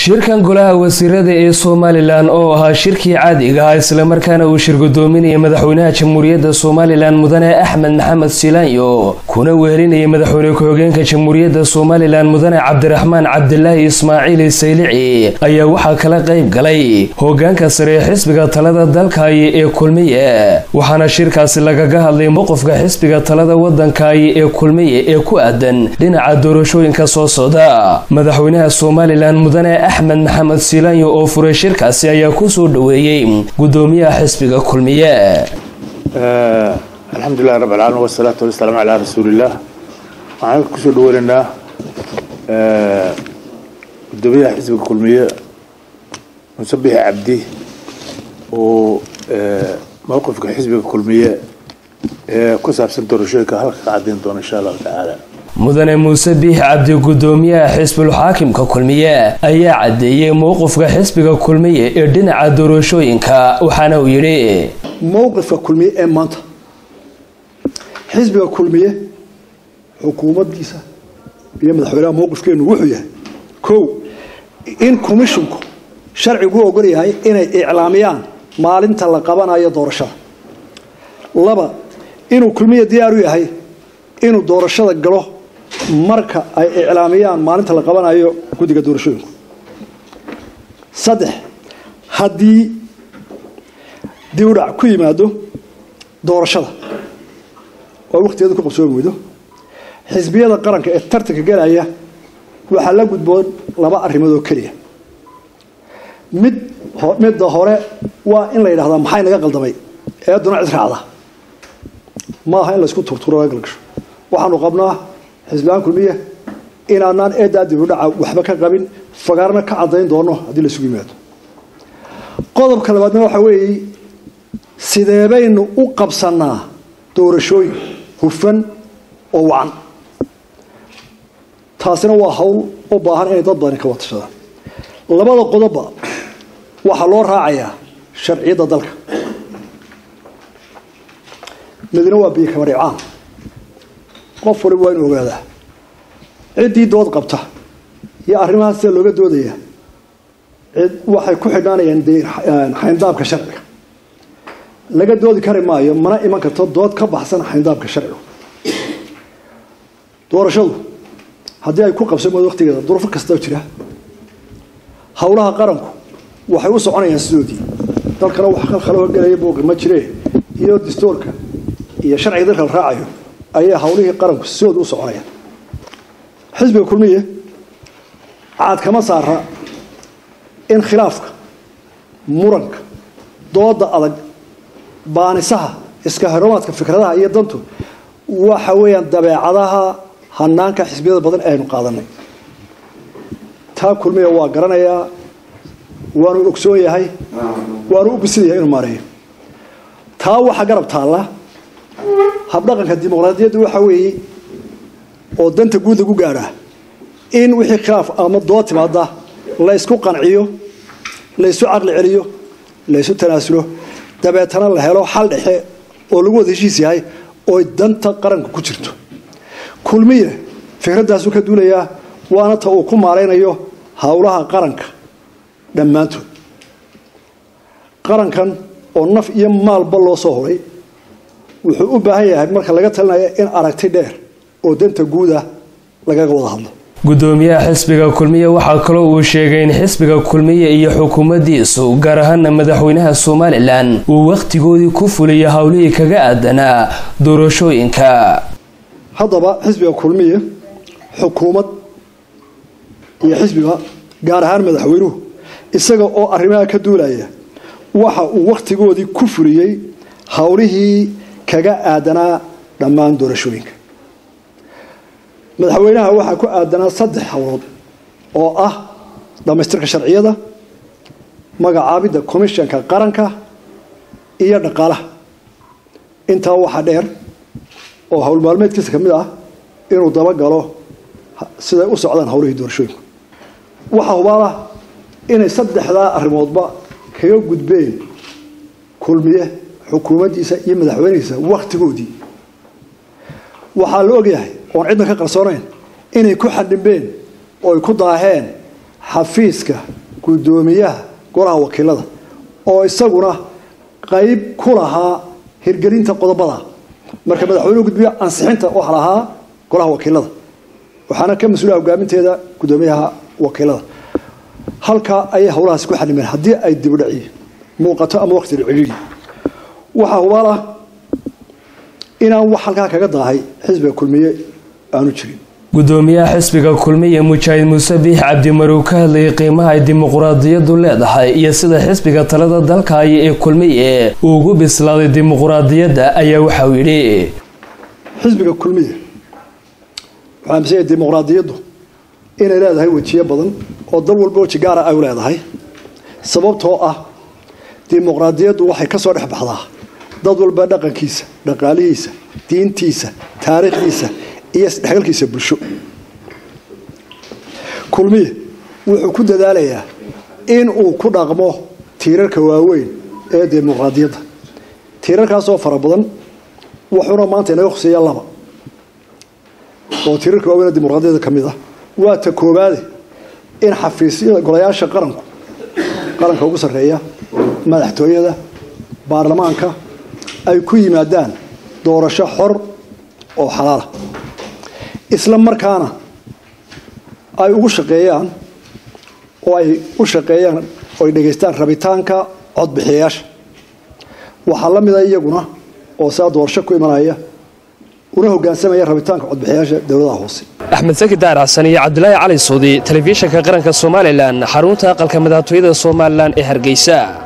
shirkan golaha wasiirada ee somalilan oo ahaa shirkii caadiga ah islamarkaana uu shirgudoominayay madaxweynaha jamhuuriyadda somalilan mudane axmed maxamed silaanyo kuna wehelinayay madaxweyne ku-xigeenka jamhuuriyadda somalilan mudane cabdiraxmaan cabdilaahi ismaaciil saylici ayaa waxaa kala qayb galay hogaanka sare ee xisbiga talada dalkaayi ee kulmiye waxaana shirkaasi lagaga hadlay mowqifka xisbiga talada wadankaayi ee kulmiye ee ku aadan dhinaca doorashooyinka soo socda madaxweynaha somalilan mudane axmed maxamed silaanyo oo furay shirkaasi ayaa kusoo dhaweeyey gudoomiyaha xisbiga kulmiye alxamdulilahi rab alcaalamiin wasalaatu wasalaamu calaa rasuulillaah waxaan kusoo dhaweynaynaa gudoomiyaha xisbiga kulmiye muuse bixi cabdi oo mowqifka xisbiga kulmiye ee ku saabsan doorashooyinka halka ka caddayn doona insha allahu tacaala mudane muuse biix cabdi gudoomiyaha xisbul xaakimka kulmiye ayaa caddeeyey mowqifka xisbiga kulmiye ee dhinaca doorashooyinka waxaana uu yidhi mowqifka kulmiye ee maanta xisbiga kulmiye xukuumaddiisa iyo madaxweynaha mowqifkeenu wuxuu yahay kow in komishinku sharcigu ogol yahay inay iclaamiyaan maalinta la qabanayo doorashada laba inuu kulmiye diyaar u yahay inuu doorashada galo marka ay iclaamiyaan maalinta la qabanayo guddiga doorashooyinku saddex haddii diwdhac ku yimaado doorashada oo wakhtigeeda ku qabsoomi weydo xisbiyada qaranka ee tartanka galaya waxaa la gudboon laba arrimood oo keliya mid midda hore waa in la yidhahdaa maxay naga qaldamay eeduna cid raacda ma aha in laysku turturo laga galgasho waxaanu qabnaa xisbiyaan kulmiya inaanaan eedaa dibudhaca waxba ka qabin fagaarna ka cadayn doono haddii la isugu yimaado qodobka labaadna waxaa weeye sidee baynu u qabsanaa doorashooyin hufan oo wacan taasina waa hawl u baahan inay dad badani ka watashadaan labada qodobba waxaa loo raacayaa sharciyadda dalka midna waa biyo kamaricaan qof waliba waa inu ogaadaa ciddii dood qabta iyo arrimahaas sida looga doodaya cid waxay ku xidhnaanayaan de xayndaabka sharciga laga doodi kari maayo mana iman karto dood ka baxsan xayndaabka sharciga doorashadu haddii ay ku qabsamoodo waqtigeeda duruufo kastoo jira howlaha qaranku waxay u soconayaan sidoodii dalkana wax khalkhaloo gelaya booqi ma jiree iyo dastuurka iyo sharciga dalka la raacayo ayaa hawlihii qaranku sidooda u soconayaan xisbiga kulmiye caad kama saara in khilaafka muranka dooda adag baanisaha iska haromaadka fikradaha iyo dantu waxa weeyaan dabeecadaha hanaanka xisbiyada badan aynu qaadanay taa kulmiya waa garanayaa waanu ogsoon yahay waanu u bisinaya inuu maareeyo taa waxaa garab taalla habdhaqanka dimuqraadiyadda waxa weeye oo danta guud lagu gaadhaa in wixii khilaaf ama dood timaada laysku qanciyo laysu caqli celiyo laysu tanaasulo dabeetana la helo xal dhexe oo lagu wada heshiis yahay oo danta qaranka ku jirto kulmiye fikraddaasuu ka duulayaa waana ta uu ku maaraynayo howlaha qaranka dhammaantood qarankan oo naf iyo maalba loo soo horay wuxuu u baahan yahay marka laga talinayo in aragti dheer oo danta guuda lagaga wada hadlo gudoomiyaha xisbiga kulmiye waxaa kaloo uu sheegay in xisbiga kulmiye iyo xukuumaddiisu gaar ahaana madaxweynaha somalilan uu wakhtigoodii ku fuliyo howlihii kaga aadanaa doorashooyinka haddaba xisbiga kulmiye xukuumad iyo xisbiga gaar ahaan madaxweynuhu isaga oo arrimaha ka duulaya waxa uu wakhtigoodii ku fuliyey howlihii kaga aadanaa dhammaan doorashooyinka madaxweynaha waxaa ku aadanaa saddex howlood oo ah dhammaystirka sharciyada magacaabidda komishanka qaranka iyo dhaqaalaha intaa waxaa dheer oo howl maalmeedkiisa ka mid ah inuu dabagalo siday u socdaan howlihii doorashooyinku waxaa hubaalah inay saddexdaa arrimoodba kaga gudbeen kulmiye xukuumaddiisa iyo madaxweynihiisa wakhtigoodii waxaa la ogyahay oon cidna ka qarsoonayn inay ku xadhimbeen oo ay ku daaheen xafiiska guddoomiyaha golaha wakiilada oo isaguna qayb ku lahaa hirgelinta qodobada marka madaxweynuhu gudbiyo ansixinta waxa lahaa golaha wakiilada waxaana ka mas-uula hogaaminteeda guddoomiyaha wakiilada halkaa ayay howlahaasi ku xalimeen haddii ay dibudhaci muuqato ama waqti cidhiidhi waxaa hubaal ah inaan wax halkaa kaga daahay xisbiga kulmiye aanu jirin gudoomiyaha xisbiga kulmiye mujaahid muuse biix cabdimarow ka hadlayay qiimaha ay dimuquraadiyadu leedahay iyo sida xisbiga talada dalkaayo ee kulmiye uu ugu bislaaday dimuquraadiyadda ayaa waxauu yidhi xisbiga kulmiye waxaa amisaya dimuqraadiyaddu inay leedahay wejiyo badan oo dal walba weji gaara ay u leedahay sababtoo ah dimuqraadiyaddu waxay ka soo dhex baxdaa dad walba dhaqankiisa dhaqaalihiisa diintiisa taariikhdiisa iyo isdhexgalkiisa bulsho kulmiye wuxuu ku dadaalayaa in uu ku dhaqmo tiirarka waaweyn ee dimuqraadiyadda tiirarkaasoo fara badan wuxuuna maanta inaga hoseeya laba oo tiirarka waaweyn ee dimuqraadiyadda ka mid ah waa ta koobaade in xafiisyada golayaasha qaranku qaranka ugu sarreeya madaxtooyada baarlamaanka ay ku yimaadaan doorasho xor oo xalaala isla markaana ay ugu shaqeeyaan oo ay u shaqeeyaan oo ay dhegaystaan rabitaanka codbixiyayaasha waxaa la mida iyaguna oo saa doorasho ku imanaya una hogaansamaya rabitaanka codbixiyayaasha dowladaha hoose axmed saki daar xasan iyo cabdilaahi cali suudi telefishinka qaranka somalilan xarunta aqalka madaxtooyada somalilan ee hargeysa